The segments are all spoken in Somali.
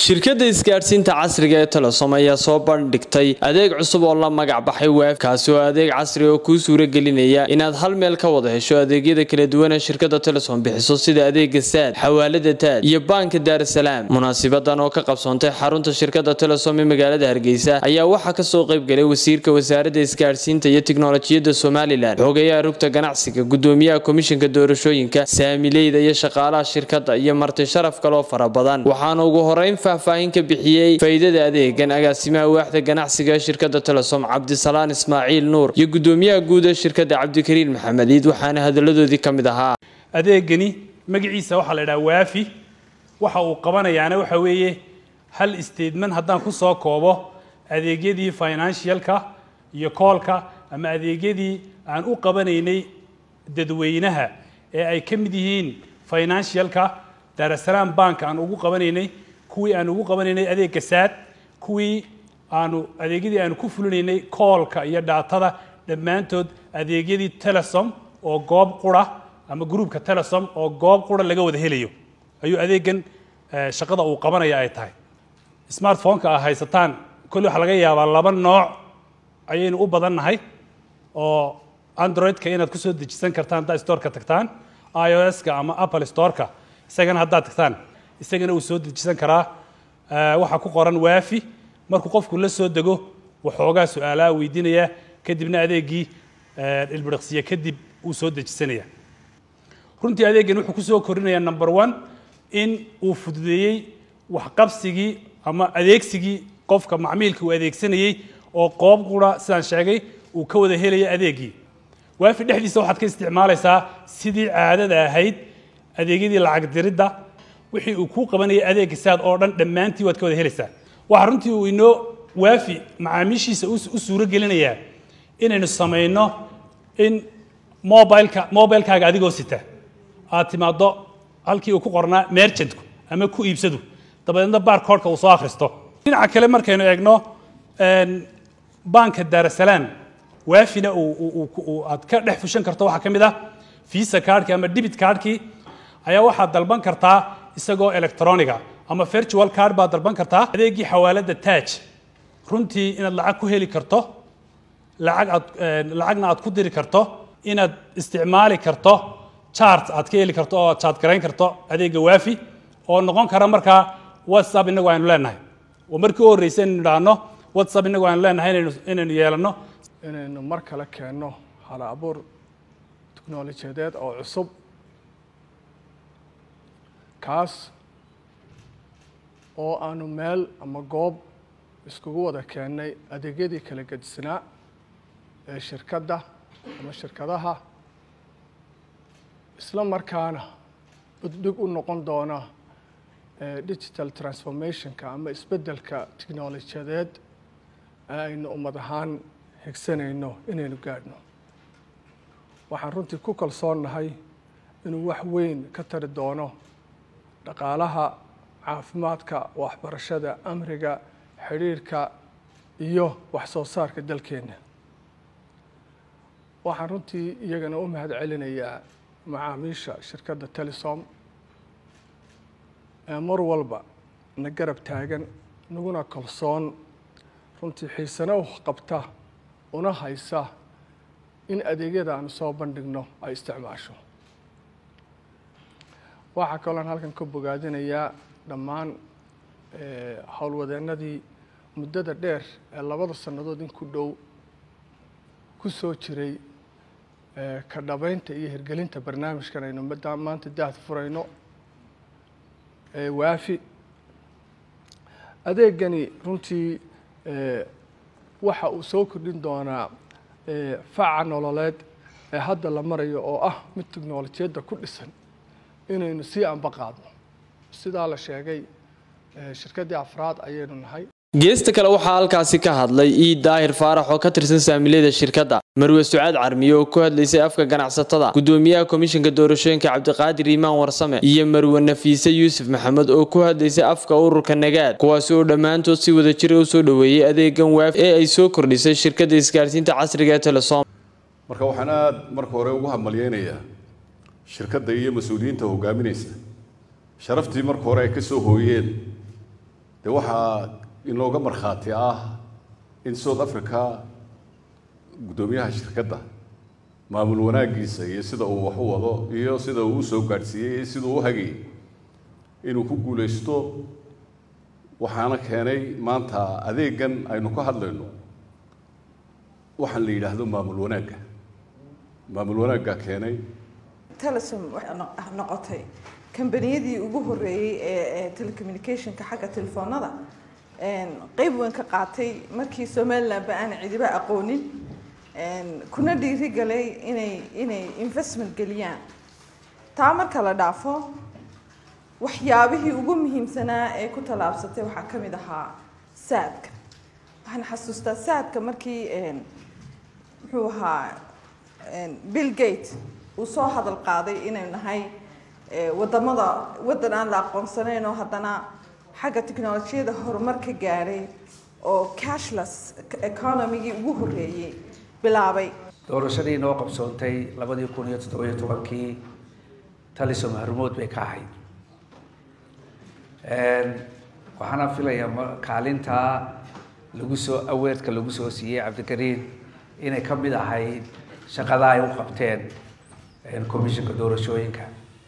shirkadda isgaadhsiinta casriga ee telesom ayaa soo bandhigtay adeeg cusub oo la magac baxay waaf kaasi oo adeeg casri oo kuu suura gelinaya inaad hal meel ka wada hesho adeegyada kala duwan ee shirkadda telesom bixiso sida adeega saad xawaalada taaj iyo baanka daarasalaam munaasibadan oo ka qabsoontay xarunta shirkadda telesom ee magaalada hargeysa ayaa waxaa kasoo qaybgalay wasiirka wasaaradda isgaadhsiinta iyo tiknolojiyadda somalilan xogayaha rugta ganacsiga gudoomiyaha komishinka doorashooyinka saamileyda iyo shaqaalaha shirkadda iyo marti sharaf kaloo fara badan waxaana ugu horeyn faahfaahin ka bixiyey faa'iidada adeegan agaasimaha waaxda ganacsiga ee shirkadda telesom cabdisalaan ismaaciil nuur iyo gudoomiyaha guud ee shirkadda cabdikariin maxamed iid waxaana hadaladoodii ka mid ahaa adeegani magaciisa waxaa la idhaha waafi waxa uu qabanayaana waxa weeye hal statement haddaan ku soo koobo adeegyadii financialka iyo koolka ama adeegyadii aan u qabanaynay dadweynaha ee ay ka mid yihiin financialka daarasalaam bank aan ugu qabanaynay kuwii aan ugu qabanaynay adeegga saad kuwii aanu adeegyadii aanu ku fulinaynay koolka iyo dhaatada dhammaantood adeegyadii telesom oo goob qura ama gruupka telesom oo goob qura laga wada helayo ayuu adeegan shaqada uu qabanaya ay tahay smartphoneka a haysataan kolle waxaa laga yaabaa laba nooc ayaynu u badannahay oo androidka inaad kusoo dejisan kartaan haddaad storeka tagtaan i o s-ka ama apple storeka isagana haddaad tagtaan isagana uu soo dejisan karaa waxaa ku qoran waafi markuu qofku la soo dego waxoogaa su-aalaha weydiinaya kadibna adeegii ilbiriqsiye kadib uu soo dejisanaya runtii adeegan wuxuu kusoo korinayaa number one in uu fududeeyey waxqabsigii ama adeegsigii qofka macmiilka uu adeegsanayey oo qoob qura sidaan sheegay uu ka wada helaya adeegii waafi dhexdiisa waxaad ka isticmaalaysaa sidii caadada ahayd adeegyadii lacag diridda wixii uu kuu qabanayay adeegga saad oo dhan dhammaantii waad ka wada helaysaa waxaa runtii uu inoo waafi macaamiishiisa u suuro gelinayaa inaynu samayno in mobileka mobilekaaga adigoo sita aad timaaddo halkii uu ku qornaa merchantku ama ku iibsadu dabadeedna barcodeka uu soo akhristo dhinaca kale markaynu eegno banka daarasalaam waafina aad ka dhex fushan karto waxaa ka mid ah visa cardki ama debit cardkii ayaa waxaad dalban kartaa isagoo electroniga ama virtual card baad dalban kartaa adeegii xawaalada taaj runtii inaad lacag ku heli karto lacag aad lacagna aad ku diri karto inaad isticmaali karto chart aad ka heli karto oo chart garayn karto adeegga waafi oo noqon kara markaa whatsapp inagu aynu leenahay oo markii u horreysay inaynu idhaahno whatsapp inagu aynu leenahay inaynu inaynu yeelanno inaynu mar kale keenno hal abuur tiknolojiyadeed oo cusub kaas oo aanu meel ama goob iskugu wada keennay adeegyadii kala gedisnaa ee shirkadda ama shirkadaha isla markaana buddhig u noqon doona digital transformationka ama isbeddelka tiknolojiyadeed ee aynu ummad ahaan higsanayno inaynu gaadhno waxaan runtii ku kalsoonnahay inuu wax weyn ka tari doono dhaqaalaha caafimaadka waxbarashada amriga xidhiirhka iyo wax soo saarka dalkeenna waxaan runtii iyagana u mahad celinayaa macaamiisha shirkadda telesom ee mar walba na garab taagan naguna kalsoon runtii xiisana u qabta una haysa in adeegyada aanu soo bandhigno ay isticmaasho waxaa kaloon halkan ka bogaadinayaa dhammaan howlwadeennadii muddada dheer ee labada sannadood in ku dhow ku soo jiray ka dhabeynta iyo hirgelinta barnaamijkan aynu maanta daahd furayno waafi adeegani runtii waxa uu soo kordhin doonaa faca nololeed ee hadda la marayo oo ah mid tiknolojiyadda ku dhisan inaynu sii anba qaadno sidaa la sheegay shirkaddii afraad ayaynu nahay geesta kale waxaa halkaasi ka hadlay iid daahir faarax oo ka tirsan saamileyda shirkadda marwe sucaad carmiye oo ku hadlaysay afka ganacsatada gudoomiyaha komishinka doorashooyinka cabdiqaadir iimaan warsame iyo marwe nafiise yuusuf maxamed oo ku hadlaysay afka ururka nagaad kuwaasi oo dhammaantood si wada jira u soo dhoweeyey adeegan waaf ee ay soo kordhisay shirkadda isgaarsiinta casriga ee telesom marka waxaan aada marka hore ugu hambalyeynayaa shirkadda iyo mas-uuliyiinta hogaaminaysa sharaftii marka hore ay ka soo hooyeen dee waxaa inooga markhaati ah in south africa guddoomiyaha shirkadda maamul wanaaggiisa iyo sida uu wax u wado iyo sida uu usoo gaadhsiiyey iyo sida uu u hagayay inuu ku guulaysto waxaana keenay maanta adeegan aynu ka hadlayno waxaan la yidhaahdo maamul wanaagga maamul wanaaggaa keenay telesom waxay noq- noqotay kambaniyadii ugu horeeyey ee ee telecommunicationka xagga telefoonada een, qeyb weyn ka qaatay markii somalilandba aan cidiba aqoonin een, kuna dhiirigalay inay inay investment geliyaan taa marka la dhaafo waxyaabihii ugu muhiimsanaa ee ku tallaabsatay waxaa ka mid ahaa saadka waxaan xasuustaa saadka markii een, muxuu ahaa een, bill gate uu soo hadal qaaday inaynu nahay ee, wadamada waddan aan la aqoonsanayn oo haddana xagga tiknolojiyada horumar ka gaadhay oo cashless economygii ugu horreeyey bilaabay doorashadii noo qabsoontay labadii kun iyo toddobiyo tobankii talisom harmood bay ka ahayd waxaana filayaa ma- kaalintaa lagu soo aweerka lagu soo siiyey cabdikariin inay ka mid ahayd shaqada ay u qabteen commissionka doorashooyinka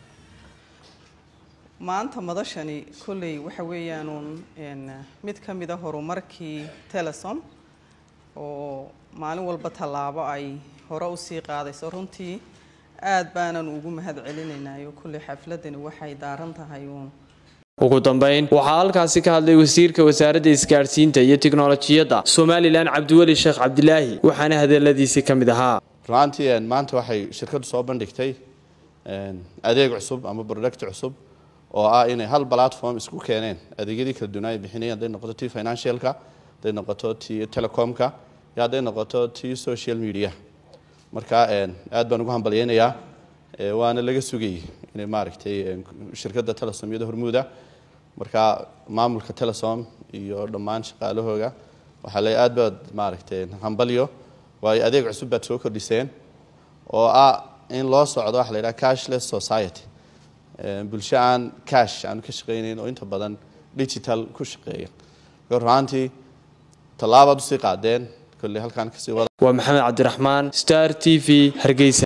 maanta madashani kolley waxa weeyaanuun een, mid ka mid a horumarkii telesom oo maalin walba tallaabo ay hore usii qaadayso runtii aad baanan ugu mahad celinaynayo kolley xafladani waxay daaran tahay uun ugu dambeyn waxaa halkaasi ka hadlay wasiirka wasaaradda isgaadhsiinta iyo tiknolojiyadda somalilan cabdiweli sheekh cabdilaahi waxaana hadaladiisii ka mid ahaa runtii een, maanta waxay shirkaddu soo bandhigtay een, adeeg cusub ama product cusub oo ah inay hal platform isku keeneen adeegyadii kala duwan ay bixinayeen hadday noqoto tii financialka hadday noqoto tii telecomka iyo hadday noqoto tii social media marka een, aad baan ugu hambalyeynayaa ee, waana laga sugayay inay maaragtay een, shirkadda telesom iyada hormuuda marka maamulka telesom iyo dhammaan shaqaalahooga waxaa le aad baad maaragtay hambalyo waayo adeeg cusub baad soo kordhiseen oo ah in loo socdo waxa la yidhaha cashless society Ee, bulsho aan cash aanu ka shaqaynayn oo inta badan digital ku shaqeeya marka runaantii tallaabaad usii qaadeen kolley halkaan kasii wada waa maxamed cabdiraxmaan star t v hargeysa